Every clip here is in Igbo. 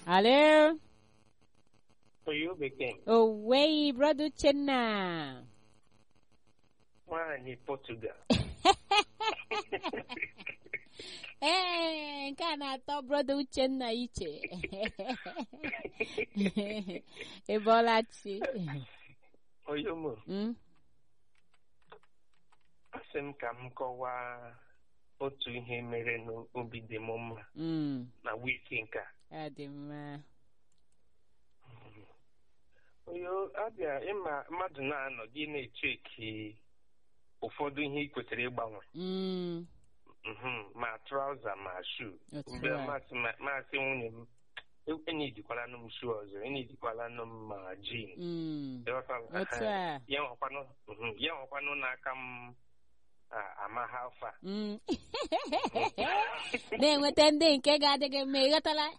Hello? Oyo bekee Owei, brother Uchenna. nwaanyị Portugal. Ee, nke a na-atọ brother Uchenna iche. Ị bọọla chi. Oyo mo, Mm? asị m ka m kọwaa otu ihe mere n'obi dị m mma Mm. na wiki nke a. Ọ dị mma. Oyo abịa ịma mmadụ na-anọ gị na-echeki ụfọdụ ihe ị kwesịrị ịgbanwe Mm. Mhm, ma trauza ma shu Otu mgbe a. masị masị nwunye m enyijikwala m shu ọzọ enyijikwala m ma jin Mm. Ịghọtala? Otu a. ya nwekwanụ mhm, ya nwekwanụ n'aka m a- ama ha afa Mm. Na-enweta ndị nke ga-adị gị mma, ị ghọtala?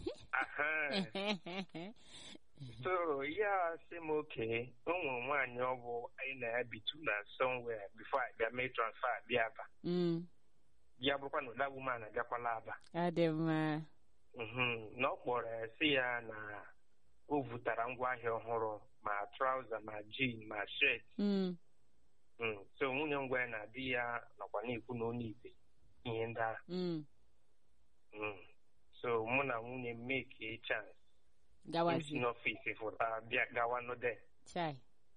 Aha. so ya sị m oke ụmụ nwaanyị ọ bụ anyị na ya bitu na somewhere before I bịa mee transfer bịa aba Mm. ya bụrụkwa na ụda woman abịakwala aba Ọ dị mma. Mhm, na ọ kpọrọ ya sị ya na o vụtara ngwaahịa ọhụrụ ma trauza ma jean ma shirt Mm. Mm, so nwunye ngwa ya na di ya nọkwa na-ekwu na onye ibe ihe ndị ahụ Mm. Mm. so mụ na nwunye m make chance m si Gawazi. n'ọfịs fụta bịa gawa n'ode Chai.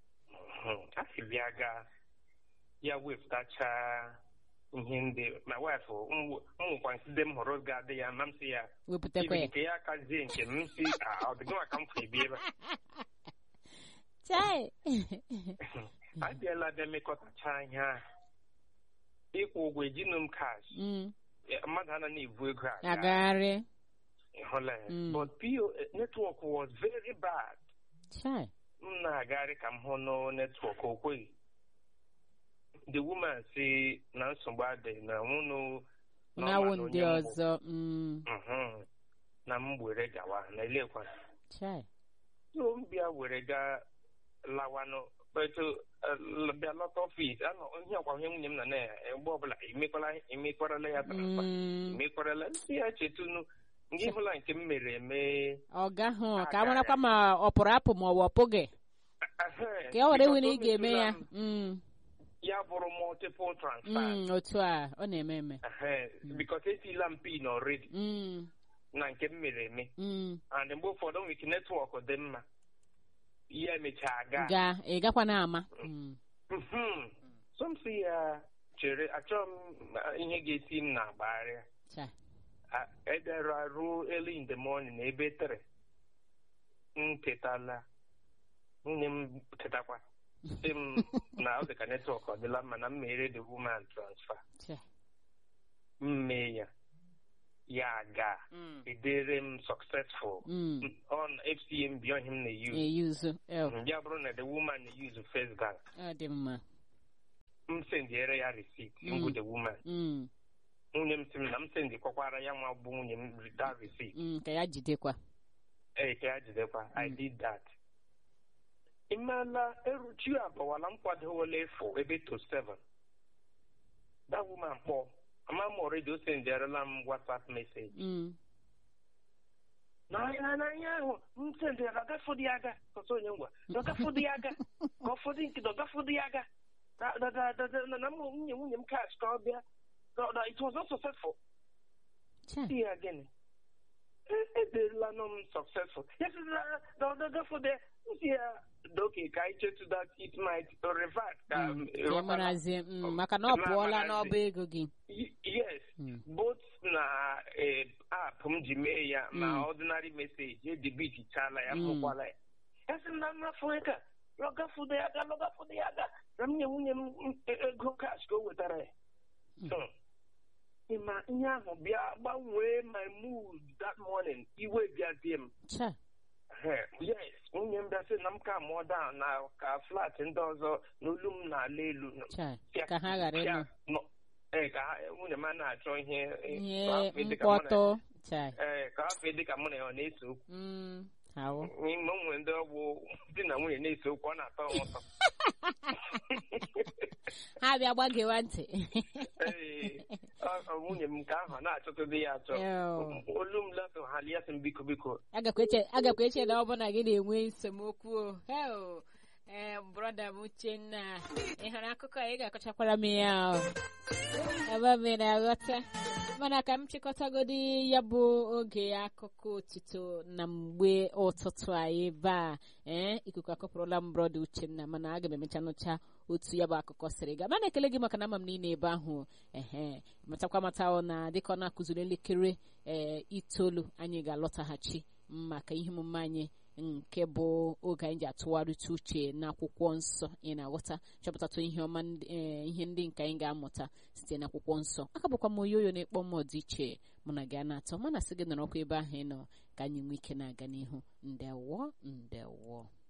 a sị bịa gaa ya wepụtachaa ihe ndị ma wifụ ụmụkwa nside m hụrụ ga-adị ya ma m sị ya Wepụtakwa ibe ya. nke ya kazie nke m si "Ah, ọ dịghị maka m fụ ebi ebe a." Chai. abịala bịa mekọtacha ihe ahụ ịkwụ ụgwọ ejinu m cash Mm. Eh, mmadụ anaghị ebu ego aga Agagharị. ịhụla ya Mm. but PO network was very bad Chai. m na-agagharị ka m hụ nụ netwọk o kweghị the woman si na nsogbu adị na nwụnụ na ọ Na-awụ ma na ndị onye m bụ. ọzọ. Mm. Mhm. na m were gawa na elekwa Chai. so m bịa were gaa lawanụ etu bịa lọta ọfis anọ ihe ọkwa ihe nwunye m na na ya mgbe ọbụla emekwala emekwarala ya transfa Mm. emekwarala ndị ya chetunu ndị hụla nke m mere eme Ọga hụ ka a Aga marakwa ya. ma ọ pụrụ apụ ma ọ bụ ọ pụghị. Ehe, Ka e were because nwere o ị ga-eme metụla ya. m, Mm. ya bụrụ multiple transfer Mm. Otu a, ọ na-eme eme. Ehe, because etila m pin already Mm. na nke m mere eme Mm. and mgbe ụfọdụ nwere ike netwọk dị mma ya emechaa gaa Ga, ị gakwa na-ama. Mm. Mhm. so m si ya chere achọghị m uh, ihe ga-esi m na-agbagharịa Chai. A- edera ruo early in the morning na ebe tere m tetala nwunye m tetakwa sị m na ọ dị ka netwọk ọ dịla mma na m mere the woman transfer Chai. m mee ya ya gaa Mm. edere m successful Mm. on FCMB on him na-use Eyuzu. El. ya bụrụ na the woman na-use first bank Ọ dị mma. m sendiere ya receipt Mm. ngwu the woman Mm. nwunye m sị m na m sendikwakwara ya nwa bụ nwunye m that receipt Mm. Ka ya jidekwa. ee ka ya jidekwa i did that imeela eruchi abawala m kwadowola efu ebe to seven that woman kpọ ama m already o sendiarela m whatsapp message Mm. n'anya n'anya ahụ m sendịara ọgafọdụ ya aga ọsọ onye ngwa ọgafọdụ ya aga ka ụfọdụ nke ọgafọdụ ya aga na na na na na na m nwunye nwunye m cash ka ọ bịa na na it was not successful Chai. si ya gịnị E- ederela nọ m successful ya sị na na ọ ọgafọdụ ya m si ya doke ka anyị chetu that it might revert ka Mm. Ka ị ịghọtala? marazie. Mm. Maka na ọ Ma- pụọla marazie. n'ọba ego gị. Y- yes Mm. both na eh, app m ji mee ya Mm. ma ordinary message edibitichala ya Mm. fụkwala ya esi m na mmafụ ka lọgafudo ya aga lọgafudo ya aga na m nye nwunye m m- ego cash ka o wetara ya Mm. So, ịma ihe ahụ bịa gbanwee my mood that morning iwe bịazie m Chai. Eh, yes nwunye m bịa sị na m ka mụọ down na ka flat ndị ọzọ n'olu m na-ala elu Chai. Pịa- Ka ha ghara pịa ịnụ. nọ- ee ka ha- nwunye m a na-achọ ihe eh, Ihe ka afọ dị ka mụ na- mkpọtụ. Chai. ee ka afọ dị ka mụ na ya ọ na-ese okwu Mm. Ahụ. n'ime onwe ndị ọgbụ di na nwunye na-ese okwu ọ na-atọ m ụtọ ha bịa gbagewa ntị Ee, ọ- ọ nwunye m nke ahụ na-achọtụ di ya achọ Ew. olu m lasị ha lia sị m biko biko agakwa eche agakwa eche na ọ bụ na gị na-enwe nsemokwu o heo ee brọda m uchenna ị hụrụ akụkọ a ị ga-akọchakwara m ya o ebe m na-aghọta mana ka m chịkọtagodi ya bụ oge akụkọ otito na mgbe ụtụtụ anyị ebe a ee ikuku akọpụrụla m brọda uchenna mana aga m emecha nụcha otu ya bụ akụkọ siri gaa mana ekele gị maka na ama m niile ebe ahụ ehe matakwa mata ọ na dịka ọ na-akụziri elekere ee itoolu anyị ga-alọtaghachi maka ihe omume anyị nke bụ oge anyị ji atụgharịta uche n'akwụkwọ nsọ ị na-aghọta chọpụtatụ ihe ọma ndị- eh, ihe ndị nke anyị ga-amụta site n'akwụkwọ nsọ aka bụkwa m oyoyo na-ekpọ m ọdịiche mụ na gị a na-atọ mana sị gị nọrọkwa ebe ahụ ị nọ ka anyị nwee ike na-aga n'ihu ndewo ndewo